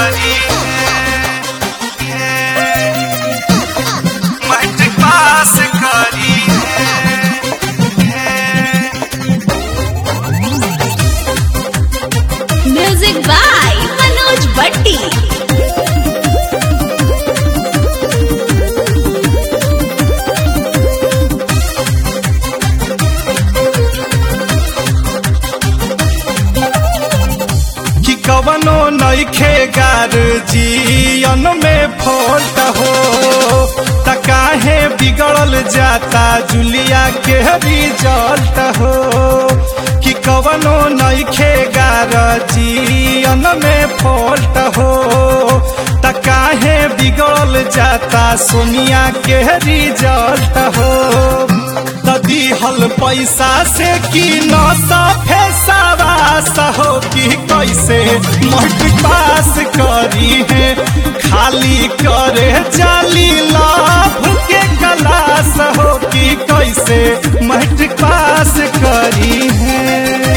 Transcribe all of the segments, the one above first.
करी matric pass करी music by Manoj भट्टी कि कवनो नइखे गार जियन में फॉल्ट हो त काहे बिगड़ल जाता जुलिया के रिजल्ट हो कि कवनो नइखे गार जियन में फॉल्ट हो त काहे बिगड़ल जाता सोनिया के रिजल्ट हो त दिहल पैसा से कि न सफे सवास हो कि कैसे मट पास करी है खाली करे जाली लाभ के कलास हो कि कैसे मट पास करी है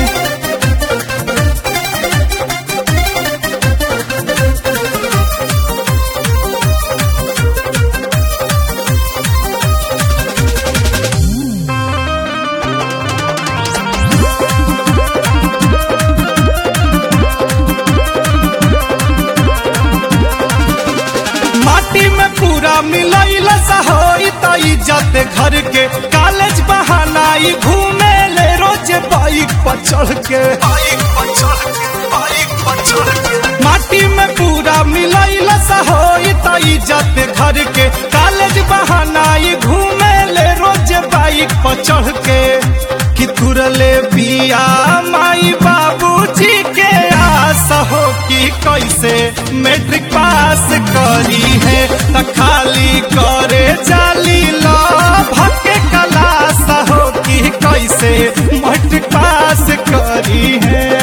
माटी में पूरा मिलैल सहोई त इज्जत घर के कॉलेज बहानाई घूमे ले रोज बाइक पर चढ़ के बाइक पर चढ़ के बाइक पर चढ़ के माटी में पूरा मिलैल सहोई त इज्जत घर के कॉलेज बहानाई घूमे ले रोज बाइक पर चढ़ के कि तुरले बिया माई बाबूजी के आस हो कि कैसे मैट्रिक पास करी है त खाली करे जाली भके कलास हो कि कैसे मैट्रिक पास करी है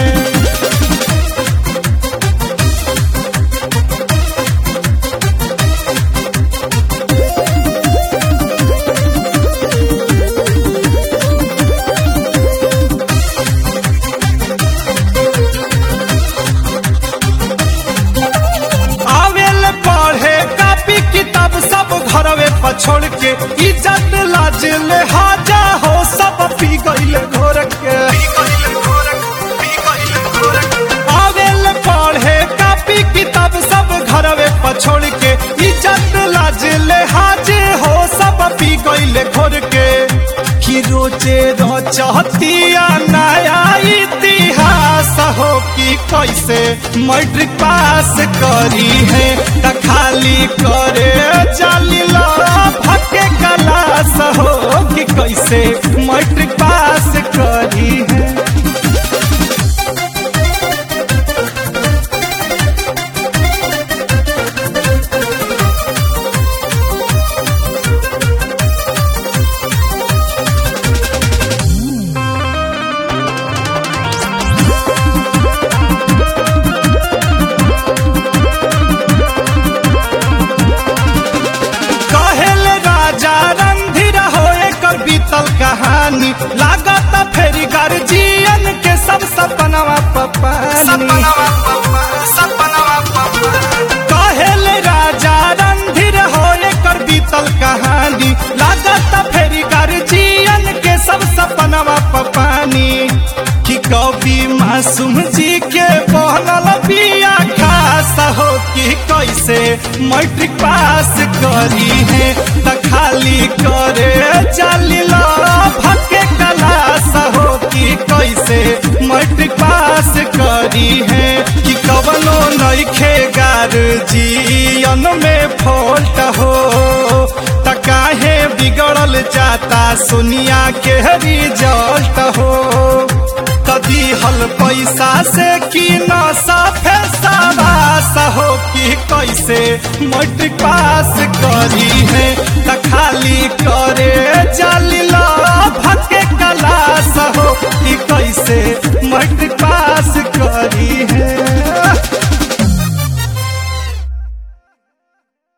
आवेल पढ़े कापी किताब सब घरवे पर छोड़ के इज्जत लाज ले हाजा हो सब पी गईले घोर के आवेल पढ़े कापी किताब सब घरवे पर छोड़ के इज्जत लाज ले हाजे हो सब पी गईले घोर के कि रोजे रचतिया नया इतिहास हो कि कैसे मैट्रिक पास करी है त खाली करे जाली भके कलास हो कि कैसे मैट्रिक पास करी है कहेल राजा रणधीर हो एकर बीतल कहानी लागत फेरी गार्जियन के सब सपनवा पपानी कहेल राजा रणधीर हो एकर बीतल कहानी लागत फेरी गार्जियन के सब सपनवा पपानी कि कवि मासूम जी के बनल बिया खास हो कि कैसे मैट्रिक पास करी है त खाली करे जाली भके कलास हो कि कैसे मैट्रिक पास करी है कि कवनो नइखे गार जियन में फॉल्ट हो त काहे बिगड़ल जाता सोनिया के रिजल्ट हो कदी हल पैसा से कि न साफे सवास हो कि कैसे मैट्रिक पास करी है त खा